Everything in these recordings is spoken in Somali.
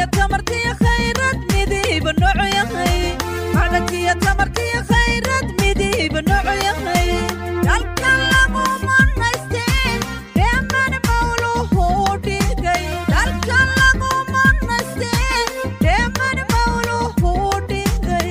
macdankiyo tamartiyo khayrad midiiba noocu yahay macdankiyo tamartiyo khayrad midiiba noocu yahay dalka lagu manaysteen dheeman mawluhu dhigay dalka lagu manaysteen dheeman mawluhu dhigay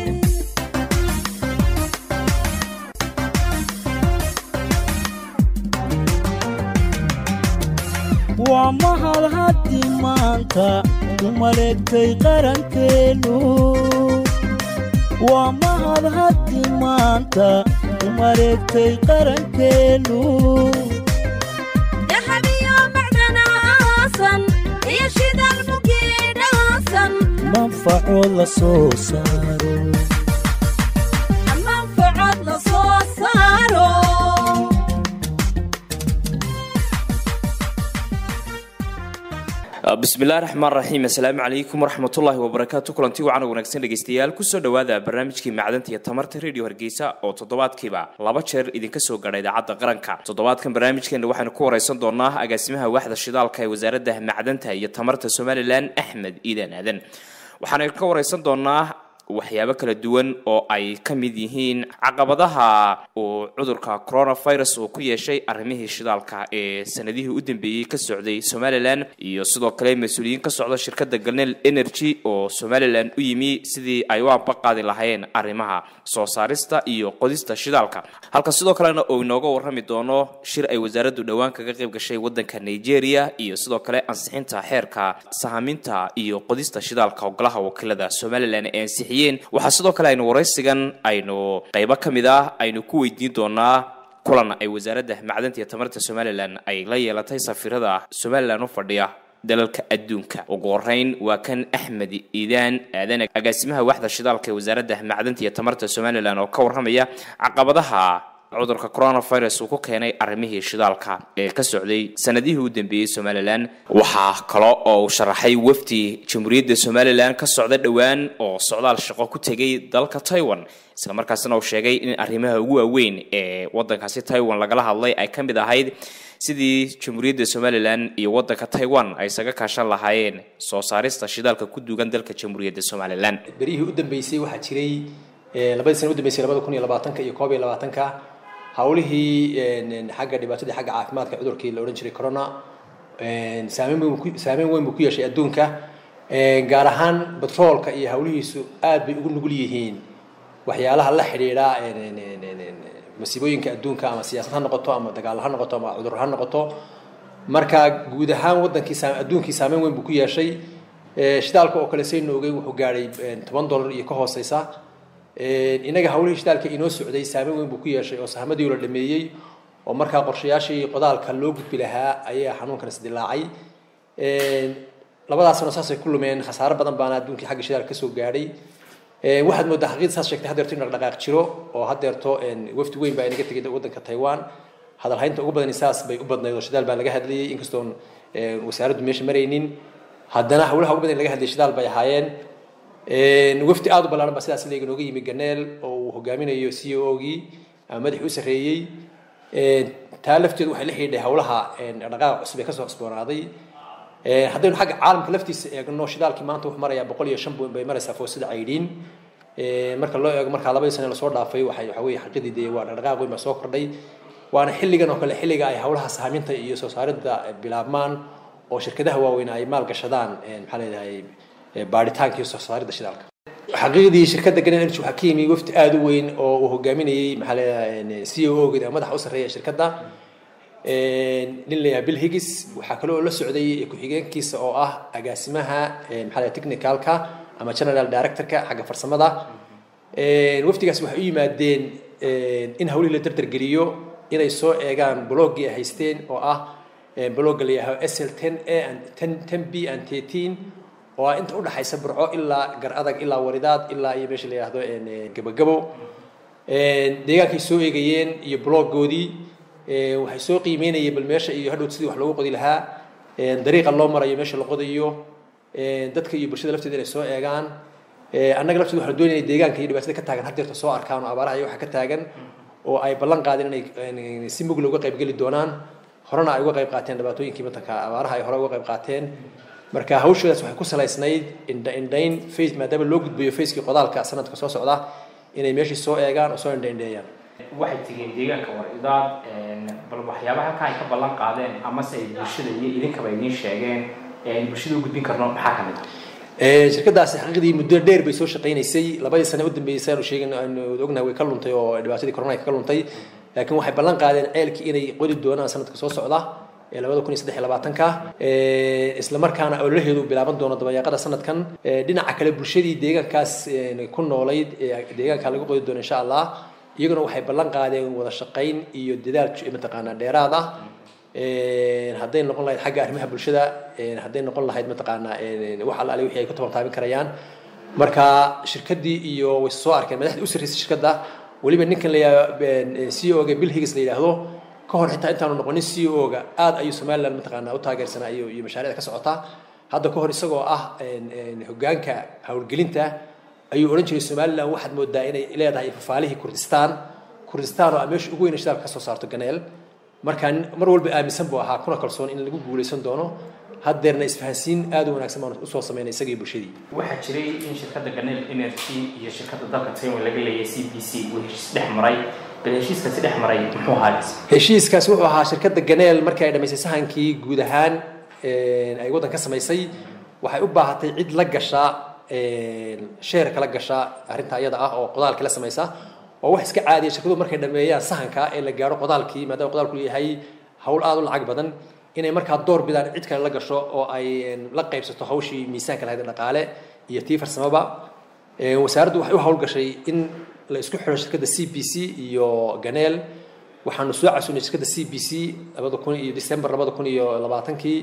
waa mahad haddi maanta u maleegtay qarankeennu waa mahad haddi maanta u maleegtay qarankeennu dahabiyo macdana aasan iyo shidaal mugeedhaasan manfacood la soo saaro manfacad la soo saaro bismillahi raxmaan raxiim assalaamu calaykum waraxmatullaahi wabarakaatu kulanti wacan wanaagsan dhegeystayaal kusoo dhowaada barnaamijkii macdanta iyo tamarta radio hargeysa oo toddobaadkiiba laba jeer idinka soo gadha idaacadda qaranka toddobaadkan barnaamijkeena waxaynu ku wareysan doonaa agaasimaha waaxda shidaalka ee wasaaradda macdanta iyo tamarta somalilan axmed iidan aadan waxaanu ka wareysan doonaa waxyaabo kala duwan oo ay ka mid yihiin caqabadaha uu cudurka coronavirus uu ku yeeshay arrimihii shidaalka ee sanadihii u dambeeyey ka socday somalilan iyo sidoo kale mas-uuliyiin ka socda shirkadda galnel energy oo somalilan u yimi sidii ay u ambaqaadi lahayn arrimaha soo saarista iyo qodista shidaalka halka sidoo kalena uu inooga warrami doono shir ay wasaaraddu dhowaan kaga qayb gashay waddanka nigeria iyo sidoo kale ansixinta xeerka sahaminta iyo qodista shidaalka ogolaha wakiilada somalilan ee ansixiyeen waxaa sidoo kale aynu waraysigan aynu qaybo ka mid ah aynu ku weydiin doonaa kulan ay wasaaradda macdanta iyo tamarta somalilan ay la yeelatay safiirada somalilan u fadhiya dalalka adduunka ugu horeyn waa kan axmed iidaan aadan agaasimaha waaxda shidaalka ee wasaaradda macdanta iyo tamarta somalilan oo ka warramaya caqabadaha cudurka coronavirus uu ku keenay arrimihii shidaalka ee ka socday sanadihii u dambeeyey somalilan waxaa kale oo uu sharaxay wafdi jamhuuriyadda somalilan ka socda dhowaan oo socdaal shaqo ku tegay dalka taiwan isla markaasna uu sheegay in arrimaha ugu waaweyn ee waddankaasi taiwan lagala hadlay ay ka mid ahayd sidii jamhuuriyadda somalilan iyo waddanka taiwan ay isaga kaashan lahaayeen soo saarista shidaalka ku duugan dalka jamhuuriyadda somalilan berihii u dambeysay waxaa jiray eh, labadii sana u dambeysay labada kun iyo labaatanka iyo koob iyo labaatanka hawlihii en, xagga dhibaatadii xagga caafimaadka cudurkii la odhan jiray corona en, saameyn weyn buu ku- saameyn weyn buu ku yeeshay adduunka En, gaar ahaan batroolka iyo hawlihiisu aad bay ugu nugul yihiin waxyaalaha la xidhiidha en, en, en, en, en, masiibooyinka adduunka ama siyaasad ha noqoto ama dagaal ha noqoto ama cudur ha noqoto marka guud ahaan wadankii saa- adduunkii saameyn weyn buu ku yeeshay Eh, shidaalka oo kale saynu ogey wuxuu gaadhay en, toban dollar iyo ka hooseysa En, inaga hawlihii shidaalka inoo socday saameyn weyn buu ku yeeshay oo sahamadii la dhameeyey oo markaa qorshayaashii qodaalka loo gudbi lahaa ayaa xanuunkan isdilaacay En, labadaasna saasay ku lumeen khasaaro badan baana adduunkii xagga shidaalka kasoo gaadhay En, waxaad moodaa xaqiiqda saas sheegtay haddeerto in dhaqdhaqaaq jiro oo haddeerto en, wafdi weyn baa inaga tegay waddanka taiwan hadalhaynta ugu badani saas bay u badnayd oo shidaal baa laga hadlayay inkastoon en, wasaaraddu meesha maraynin haddana hawlaha ugu badan ee laga hadlayay shidaal bay ahaayeen En, wafdi aad u ballaaran baa sidaas leega nooga yimi ganeel oo uu hogaaminayo c o ogii ama madaxii u sarreeyey En, taa lafteedu waxay la xidhiidhay hawlaha en, dhaqdhaqaaqa cusub ee kasoo cusboonaaday En, haddaynu xagga caalamka laftiisa eegno shidaalkii maanta wuxuu marayaa boqol iyo shan bay maraysaa foosada caydhiin En, marka loo eego markaa labadii sane lasoo dhaafay waxay waxa weeye xaqiidii dee waa dhaqdhaqaaq weyn baa soo kordhay waana xilligan oo kale xilliga ay hawlaha sahaaminta iyo soo saaridda bilaabmaan oo shirkadaha waaweyn ay maal gashadaan en, maxaa leedahay eh, baaritaanka iyo soo saaridda shidaalka xaqiiqdii shirkadda Green Energy waxaa ka yimi wafdi aad u weyn oo uu hogaaminayay maxaa leedahay c o geeda madaxa u sarreeya shirkadda En, nin la yidhaha bill higgis waxaa kale oo la socday ku-xigeenkiisa oo ah agaasimaha en, maxaa leedahay technicalka ama general directorka xagga farsamada En, wafdigaas waxay u yimaadeen en, in hawlihii la dardargeliyo inay soo eegaan bloggii ay haysteen oo ah en, blogga la yidhahdo sl ten a and ten ten b and thirteen oo ah inta udhaxaysa burco ilaa gar adag ilaa waridaad ilaa iyo meesha la yidhahdo en, en, gabagabo En, deegaankay soo eegayeen iyo bloggoodii En, waxay soo qiimeynayeen bal meesha iyo hadhow sidii wax loogu qodi lahaa En, dariiqa loo marayo meesha la qodayo En, dadka iyo bulshada lafteeda inay soo eegaan Eh, annaga lafteeda waxaan doonayay deegaanka iyo dhibaatada ka taagan haddeerta soo arkaan oo abaaraha iyo waxa ka taagan oo ay ballan qaadeen inay inay si mugla uga qayb geli doonaan horena ay uga qayb qaateen dhibaatooyinkii matanka abaaraha ay hore uga qayb qaateen marka hawshoodaas waxay ku salaysnayd indha indhayn face maadaama loo gudbayo facekii qodaalka sanadka soo socda inay meeshii soo eegaan oo soo indha indheeyaan waxay tegeen deegaanka war idaad bal waxyaabaha halkan ay ka ballan qaadeen amase ay bulshada iyo idinkaba idiin sheegeen ee aynu bulshada u gudbin karno maxaa ka mid ah Ee, shirkadaasi xaqiiqdii muddo dheer bay soo shaqaynaysay labadii sane u dambeysay aanu sheegin aanu ognahay way ka luntay oo dhibaatadii corona ka luntay laakiin waxay ballan qaadeen ceelkii inay qodi doonaan sanadka soo socda ee labada kun iyo saddex iyo labaatanka isla markaana ololaheedu bilaaban doono dabayaaqada sanadkan Ee, dhinaca kale bulshadii deegaankaas ee, ku noolayd ee deegaanka lagu qodi doono insha allah iyaguna waxay ballan qaadeen wada shaqayn iyo dadaal mataqaanaa dheeraad ah Een, hadday noqon lahayd xagga arrimaha bulshada een, hadday noqon lahayd mataqaanaa een, wax alla ali wixii ay ku tabantaabin karayaan marka shirkaddii iyo way soo arkeen madaxdii u sarreysay shirkadda weliba ninkan la yidhahdo c o ga bill higgins la yidhaahdo ka hor xitaa intaanu noqonin c o ga aad ayuu somaliland mataqaanaa u taageersanaa iyo iyo mashaariicda ka socota hadda ka hor isagoo ah een, een, hoggaanka howlgelinta ayuu odhan jiray somaliland waxaad moodaa inay leedahay fafaalihii kurdistaan kurdistaan oo ah meesha ugu weyn ee shidaalka ka soo saarto ganeel markaa mar walba aaminsan buu ahaa kuna kalsoon in lagu guuleysan doono haddeerna isfahansiin aad u wanaagsan baan usoo sameynay isagii bulshadii waxaa jiray in shirkadda ganel energy iyo shirkadda dalka taiwan laga leeyahay c b c uu heshiis dhex maray bal heshiiskaasi dhex maray muxuu ahaa heshiiskaasi wuxuu ahaa shirkadda ganeel markii ay dhammaysay sahankii guud ahaan een, ay waddan ka samaysay waxay u baahatay cid la gasha een, sheer kala gasha arrinta iyada ah oo qodaalkii la samaysa oo wax iska caadiya shirkaduhu markay dhameeyaan sahanka ee la gaaro qodaalkii maadaama qodaalku yahay hawl aad u lacag badan inay markaa door bidaan cid kale la gasho oo ay een, la qaybsato hawshii miisaanka lahayd ee dhaqaale iyo tii farsamaba Een, wasaaraddu waxay u hawlgashay in la isku xidho shirkadda c b c iyo ganeel waxaanu soo casuunay shirkadda c b c labada kun iyo december labada kun iyo labaatankii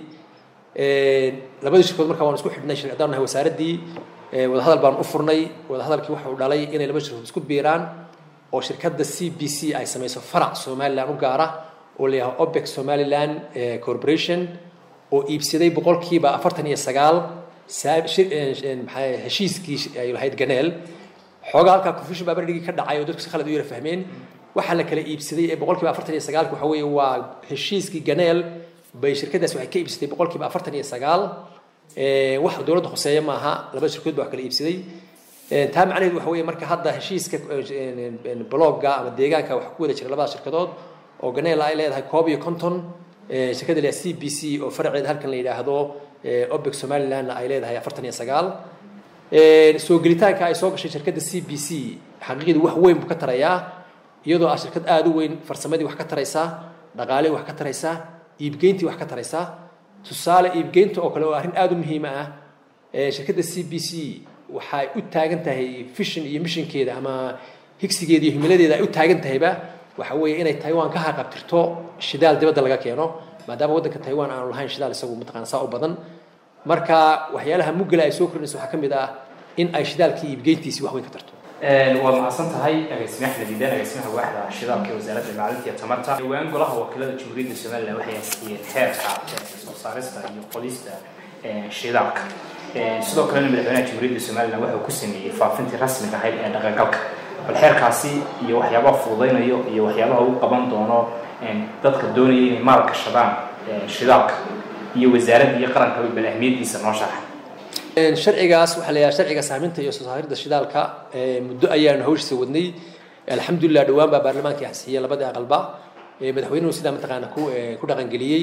labadii shirkadood markaa waan isku xidhnay shir- haddaan nahay wasaaraddii Ee, wadahadal baan u furnay wadahadalkii wuxuu dhalay inay laba shirkadood isku biiraan oo shirkadda c b c ay samayso farac somaliland u gaara oo la yidhaho opec somaliland eh, corporation oo iibsaday boqolkiiba afartan iyo sagaal saa- shir- eh, eh, maxaa- heshiiskii ay lahayd ganeel xoogaa halkaa confusion baa berdhigii ka dhacay oo dadku si khalad u yara fahmeen waxaa la kala iibsaday ee boqolkiiba afartan iyo sagaalki waxa weeye waa heshiiskii ganeel bay shirkadaas waxay ka iibsatay boqolkiiba afartan iyo sagaal Ee, wax dowladda hoseeya maaha laba shirkadood baa wax kala iibsaday Ee, taa macnaheedu waxa weeye marka hadda heshiiska blogga ama deegaanka waxa ku wada jira labada shirkadood oo ganeel ay leedahay koob iyo konton Ee, shirkadda la c b c oo faraceeda halkan la yidhaahdo ee, obec somalilandna ay leedahay afartan iyo sagaal Ee, soo gelitaanka ay soo gashay shirkadda c b c xaqiiqdii wax weyn buu ka tarayaa iyadoo ah shirkad aada u weyn farsamadii wax ka taraysa dhaqaalihii wax ka taraysa iibgeyntii wax ka taraysa tusaale iibgeynta oo kale oo arrin aada u muhiim ah ee shirkadda c b c waxay u taagan tahay fishin iyo mishinkeeda ama higsigeeda iyo himiladeeda ay u taagan tahayba waxa weeye inay taiwan ka haqabtirto shidaal dibadda laga keeno maadaama waddanka taiwan aanu lahayn shidaal isagu mataqaana saa u badan marka waxyaalaha muggala ay soo kordhinayso waxaa ka mid ah in ay shidaalkii iibgeyntiisii wax weyn ka tarto waad mahadsan tahay agaasime axmed iidaan agaasimaha waaxda shidaalka ee wasaaradda macdinta iyo tamarta dhowaan golaha wakiilada jamhuuriyadda somaliland waxay ansixiyeen xeerka eh, soo saarista iyo qodista eh, shidaalka Eh, sidoo kalena madaxweynaha jamhuuriyadda somaliland waxa uu ku sameeyey faafintii rasmiga ahayd ee dhaqangalka bal xeerkaasi iyo waxyaabaha fududaynayo iyo waxyaabaha uu qaban doono eh, dadka doonaya inay maal gashadaan eh, shidaalka iyo wasaaradda iyo qaranka bal ahmiyadiisa noo sharaxa Een, sharcigaas waxaa la yidhaha sharciga saaminta iyo soo saaridda shidaalka ee, muddo ayaanu hawshiisa wadnay alxamdulilah dhowaan baa baarlamaankii ansixiyey labadii aqalba ee, madaxweynuhu sidaa mataqaana ku ee, ku dhaqangeliyey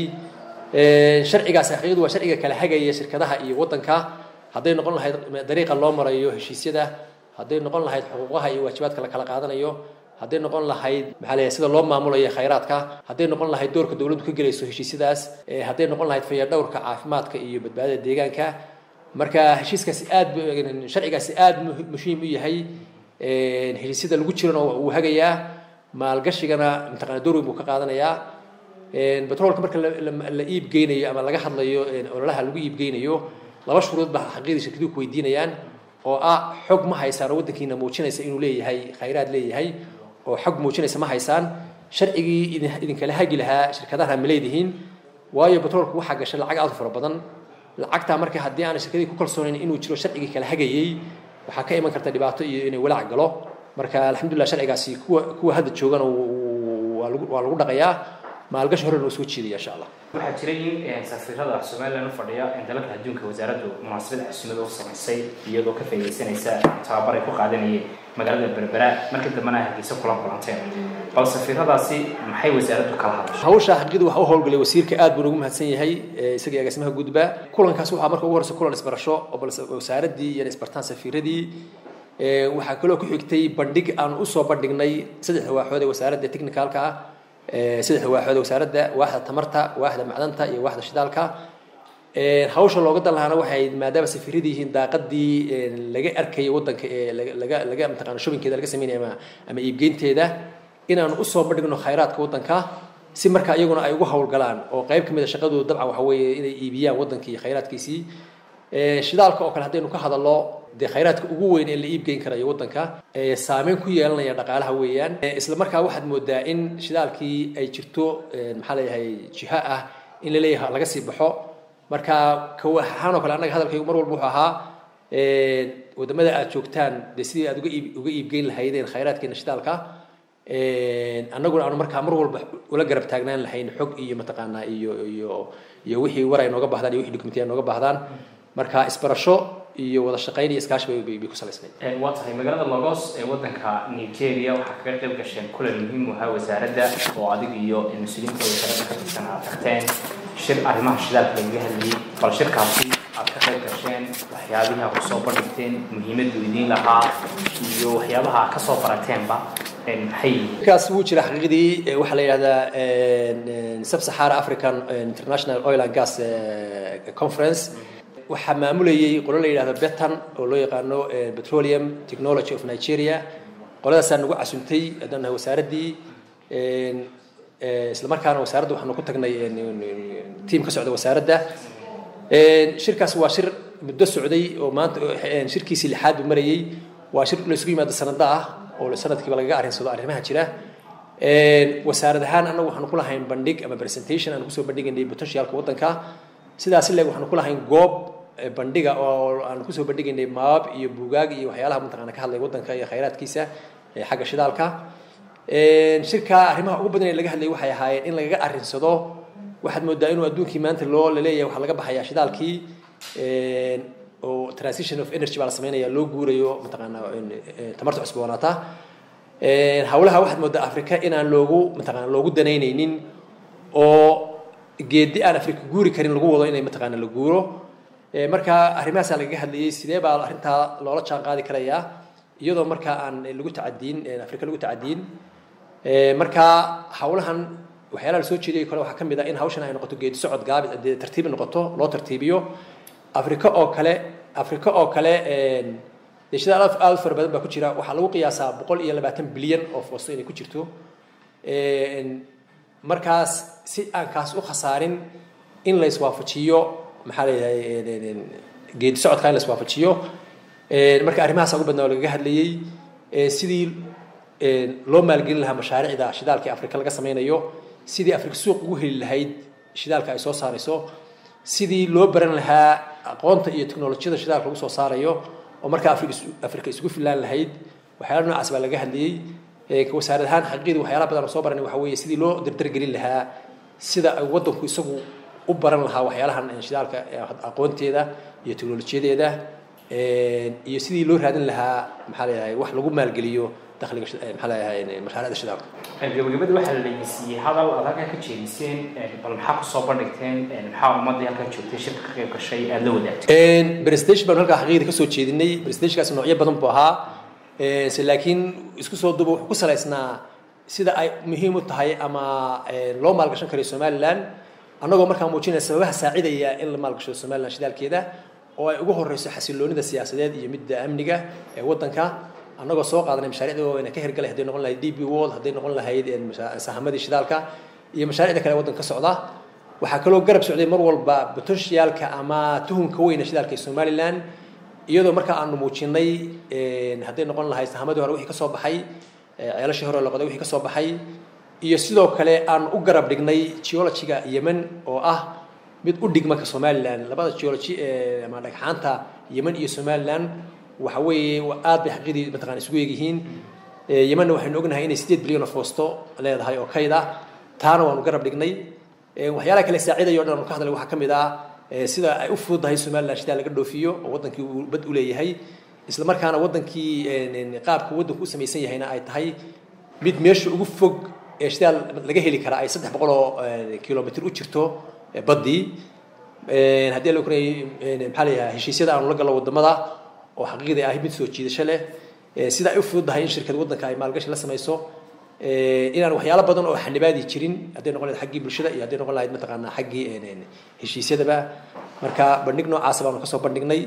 Een, sharcigaas xaqiiqdu waa sharciga kala hagaya shirkadaha iyo waddanka hadday noqon lahayd dariiqa loo marayo heshiisyada hadday noqon lahayd xuquuqaha iyo waajibaadka la kala qaadanayo hadday noqon lahayd maxaa la yidhaha sida loo maamulayo khayraadka hadday noqon lahayd doorka dowladdu ka gelayso heshiisyadaas ee, hadday noqon lahayd fayadhowrka caafimaadka iyo badbaadada deegaanka marka heshiiskaasi aad bu- sharcigaasi aad mu- muhiim u yahay Een, heshiisyada lagu jirana wuu hagayaa maalgashigana mataqaana door weyn buu ka qaadanayaa Een, batroolka marka la- la- la iib geynayo ama laga hadlayo een, ololaha lagu iib geynayo laba shuruud baa xaqiiqdii shirkaduhu ku weydiinayaan oo ah xog ma haysaan oo waddankiina muujinaysa inuu leeyahay khayraad leeyahay oo xog muujinaysa ma haysaan sharcigii idin- idinkala hagi lahaa shirkadaha ma leedihiin waayo batroolku waxaa gashay lacag aad u fara badan lacagtaa marka haddii aanay shirkadii ku kalsoonayn inuu jiro sharcigii kala hagayey waxaa ka iman karta dhibaato iyo inay walaac galo marka alxamdulilah sharcigaasi kuwa kuwa hadda joogana wuu- wuu- waa lagu waa lagu dhaqayaa maalgashi hore noo soo jiidaya insha allah waxaa jiray in safiirada somalilan u fadhiya dalalka adduunka wasaaraddu munaasabad casuumada u samaysay iyadoo ka faaidaysanaysa tababar ay ku qaadanayeen magaalada berbera markii dambena hargeysa kula kulanteen bal safiiradaasi maxay wasaaraddu kala hadashay hawsha xaqiiqda waxa u howlgalay wasiirka aad buu ugu mahadsan yahay isaga agaasimaha gudba kulankaas waxaa marka ugu horeysa kulan isbarasho oo balse wasaaradii iyo isbartaan safiiradii waxaa kaloo ku xigtay bandhig aan usoo bandhignay saddexda waaxood ee wasaaradda technicalka ah saddexda waaxood ee wasaaradda waaxda tamarta waaxda macdanta iyo waaxda shidaalka hawsha looga dan lahaana waxay maadaama safiiradii yihiin daaqadii laga arkayay waddanka ee laga laga mataqaana shubinkeeda laga sameynaya ama ama iibgeynteeda inaan usoo bandhigno khayraadka waddanka si marka iyaguna ay ugu howlgalaan oo qayb ka mid a shaqadooda dabcan waxa weeye inay iibiyaan waddankii iyo khayraadkiisii shidaalka oo kale haddaynu ka hadalno dee khayraadka ugu weyn ee la iibgeyn karayo waddanka saameyn ku yeelanaya dhaqaalaha weeyaan isla markaa waxaad moodaa in shidaalkii ay jirto maxaa leeyahay jiha ah in la leeyahay laga sii baxo marka kawaxahaan oo kale annaga hadalkaygu mar walba wuxuu ahaa wadamada aad joogtaan dee sidii aad uga iib uga iibgeyn lahaydeen khayraadkeena shidaalka annaguna aanu markaa mar walba ula garab taagnaan lahayn xog iyo mataqaanaa iyo iyo iyo wixii war ay nooga baahdaan iyo wixii dokumentiya ay nooga baahdaan marka isbarasho iyo wada shaqayn iyo iskaashi bay bay ku salaysnayd waa tahay magaalada lagos ee waddanka nigeria waxaa kaga qayb gasheen kulan muhiim u ahaa wasaaradda oo adig iyo mas-uuliyiintooda kale ka tirsan aad tagteen shir arrimaha shidaalka lagaga hadlayay bal shirkaasi aad ka qayb gasheen waxyaabihii aad kusoo bandhigteen muhiimaddu idiin lahaa iyo waxyaabaha aad kasoo barateenba maxay kaas wuu jira xaqiiqdii waxaa la yidhahdaa sub sahara african international oil and gas conference waxaa maamulayay qolo la yidhahdo betan oo loo yaqaano petroleum technology of nigeria qoladaasaa nagu casuntay haddaan nahay wasaaraddii isla markaana wasaaradda waxaanu ku tagnay tiam ka socda wasaaradda shirkaas waa shir muddo socday oo maanta shirkiisii lixaad buu marayay waa shir la isugu yimaado sanada ah oo sanadkiiba lagaga arrinsado arrimaha jira wasaarad ahaan annagu waxaanu ku lahayn bandhig ama presentation aan kusoo bandhigaynay potentialka waddanka sidaas leeg waxaanu ku lahayn goob bandhiga oo aan kusoo bandhigaynay maab iyo buugaag iyo waxyaalaha mataqaana ka hadlay waddanka iyo khayraadkiisa xagga shidaalka shirka arrimaha ugu badan ee laga hadlayay waxay ahaayeen in lagaga arrinsado waxaad moodaa inuu adduunkii maanta loo laleeyahay waxaa laga baxayaa shidaalkii oo transition of energy baa la sameynaya loo guurayo mataqaana tamarta cusboonaata hawlaha waxaad moodaa africa inaan loogu mataqaana loogu danaynaynin oo geedi aan africa guuri karin lagu wado inay mataqaana la guuro marka arrimahaasaa lagaga hadlayay sidee baa arrintaa loola jaan qaadi karayaa iyadoo markaa aan lagu tacadiin africa lagu tacadiin marka hawlahan waxyaalaha lasoo jeediyay kale waxaa ka mid ah in hawshan ay noqoto geedi socod gaabi dee tartiibi noqoto loo tartiibiyo africa oo kale africa oo kale dee shidaal aad u fara badan baa ku jira waxaa lagu qiyaasaa boqol iyo labaatan bilyan oo foosto inay ku jirto markaas si aan kaas u khasaarin in la iswaafajiyo maxaa leeyahay geedi socodka in la iswaafajiyo marka arrimahaas ugu badnaa oo lagaga hadlayay sidii loo maalgelin lahaa mashaariicda shidaalka afrika laga sameynayo sidii afrika suuq ugu heli lahayd shidaalka ay soo saarayso sidii loo baran lahaa aqoonta iyo teknolojiyada shidaalka lagu soo saarayo oo markaa afrika afrika isugu filaan lahayd waxyaala noocaas baa laga hadlayay wasaarad ahaan xaqiiqdii waxyaala badan oo soo baranay waxa weeye sidii loo dardargelin lahaa sida ay waddanku isagu u baran lahaa waxyaalahan shidaalka aqoonteeda iyo teknolojiyadeeda iyo sidii loo raadin lahaa maxaa leeyahay wax lagu maalgeliyo dakhliga maxaa leeyahay mashaariicda shidaalka gabagabada waxaa la dhegeysiiyey hadal aad halkaa ka jeediseen bal maxaa kusoo bandhigteen maxaa ummadii halkaa joogtay shirka ka qayb gashay aada la wadaagtay presentation baan halkaa xaqiiqda kasoo jeedinay presentationkaas noocyo badan buu ahaa laakiin isku soo duuba wuxuu ku salaysnaa sida ay muhiim u tahay ama loo maalgashan karayo somaliland annagoo markaa muujinaya sababaha saacidaya in la maalgashado somaliland shidaalkeeda oo ay ugu horeyso xasiloonida siyaasadeed iyo midda amniga ee waddanka annagoo soo qaadanay mashaariicda waaweyn ka hirgalay hadday noqon lahayd d b world hadday noqon lahayd sahamadii shidaalka iyo mashaariicda kale waddanka ka socda waxaa kaloo garab socday mar walba potentialka ama tuhunka weyna shidaalka ee somaliland iyadoo markaa aanu muujinay hadday noqon lahayd sahamadii hore wixii ka soo baxay ceelashii hore loqoday wixii ka soo baxay iyo sidoo kale aan u garab dhignay geologiga yemen oo ah mid u dhigmanka somaliland labada geology ama dhagxaanta yemen iyo somaliland waxa weeye aad bay xaqiiqdii mataqana isugu egyihiin yemenna waxaynu ognahay inay sideed bilyan oo foosto leedahay oo kayd ah taana waanu garab dhignay Ee, waxyaalaha kale saaciidaya o dhan aanu ka hadlay waxaa ka mid ah ee, sida ay u fududahay somaliland shidaal laga dhoofiyo oo wadankii uu bad u leeyahay isla markaana wadankii een, een, qaabka wadanku u samaysan yahayna ay tahay mid meesha ugu fog ee shidaal laga heli kara ay saddex boqol oo een, kilomitir u jirto ee, baddii Een, haddii la kunay maxaa la yidhaha heshiisyada aanu la gallo wadamada oo xaqiiqdii ahi mid soo jiidasho leh Ee, sida ay u fududahay in shirkad wadanka ay maalgashi la samayso Ee, inaan waxyaalo badan oo xanibaadi jirin hadday noqon lahayd xaggii bulshada iyo hadday noqon lahayd mataqaanaa xaggii een, een, heshiisyadaba marka bandhig noocaasa baanu kasoo bandhignay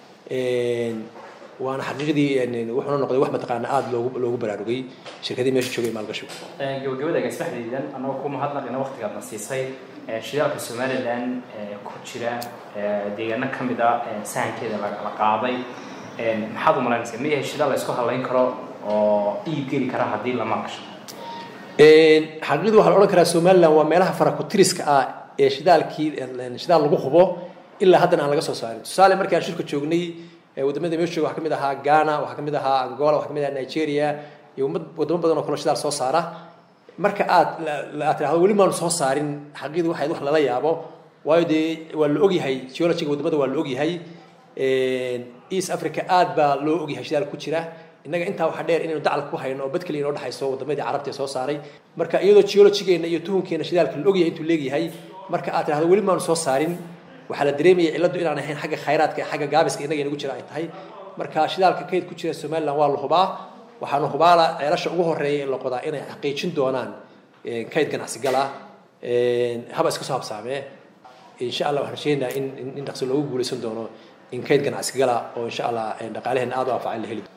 Een, waana xaqiiqdii een, een, wuxuuna noqday wax mataqaanaa aada loogu loogu baraarugay shirkadii meesha joogay maalgashigu gabagabada gaasbaxdaydan anagoo ku mahadnaqina waqtigaadna siisay ee, shidaalka somaliland ee, ku jira ee, deegaano ka mid a ee, sahankeeda la la qaaday Ee, maxaad u malaynaysaa ma yahay shidaal la isku halayn karo oo iib geli kara haddii la maalgasho Een, xaqiiqdu waxaa la odhan karaa somaliland waa meelaha farakutiriska ah ee shidaalkii een, shidaal lagu hubo ilaa haddana aan laga soo saarin tusaale markii aan shirka joognay ee wadamada meesha jooga waxaa kamid ahaa ghana waxaa kamid ahaa angola waxaa kamid ahaa nigeria iyo ummad wadamo badan oo kaloo shidaal soo saara marka aad la- la- aad tidhahdo weli maanu soo saarin xaqiiqdu waxay wax lala yaabo waayo dee waa la ogyahay geologiga wadamada waa la ogyahay Een, east africa aad baa loo ogyahay shidaal ku jira innaga intaa waxaa dheer inaynu dacal ku hayno oo bad kaliya inoo dhexayso wadamadii carabta ee soo saaray marka iyadoo geologigeena iyo tuhunkeena shidaalka la ogyahay intuu leegyahay marka aad tidhahdo weli maanu soo saarin waxaa la dareemaya cilladdu inaan ahayn xagga khayraadka ee xagga gaabiska innaga inagu jira ay tahay marka shidaalka kayd ku jira somaliland waa la hubaa waxaana hubaala ceelasha ugu horeeya ee la qodaa inay xaqiijin doonaan een, kayd ganacsi gala een, haba iska soo habsaamee insha allah waxaan rajeynayaa in in- in dhaqso loogu guuleysan doono in kayd ganacsi gala oo insha allah een, dhaqaalaheena aad u anfacan la heli doono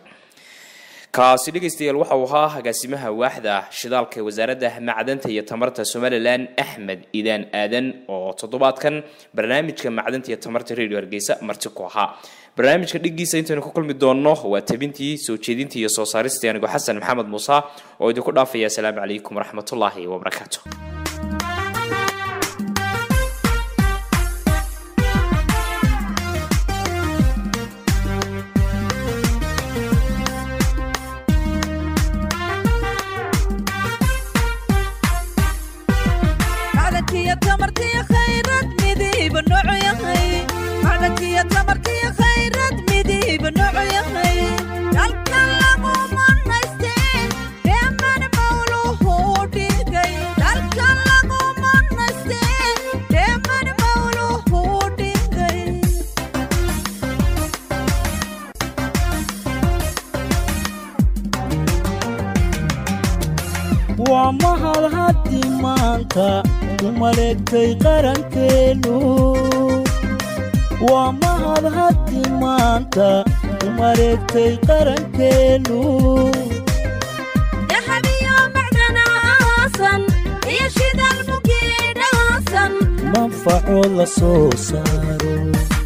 kaasi dhegaystayaal waxa uu ahaa agaasimaha waaxda shidaalka ee wasaaradda macdanta iyo tamarta somalilan axmed idaan aadan oo toddobaadkan barnaamijka macdanta iyo tamarta radio hargeysa marti ku ahaa barnaamijka dhigiisa intaynu ku kulmi doonno waa tabintii soo jeedintii iyo soo saaristii anigoo xasan maxamed muuse oo idinku dhaafaya asalaamu calaykum waraxmatullaahi wabarakaatu macdankiyo tamartiyo khayrad midiiba noocu yahay macdankiyo tamartiyo khayrad midiiba noocu yahay dalka lagu manaystee dheeman mawluhu dhigay dalka lagu manaystee dheeman mawluhu dhigay waa mahad haddi maanta u maleegtay qarankeennu waa mahad haddi maanta u maleegtay qarankeennu dahabiyo macdana aasan iyo shidaal mugiidhaasan manfaco la soo saaro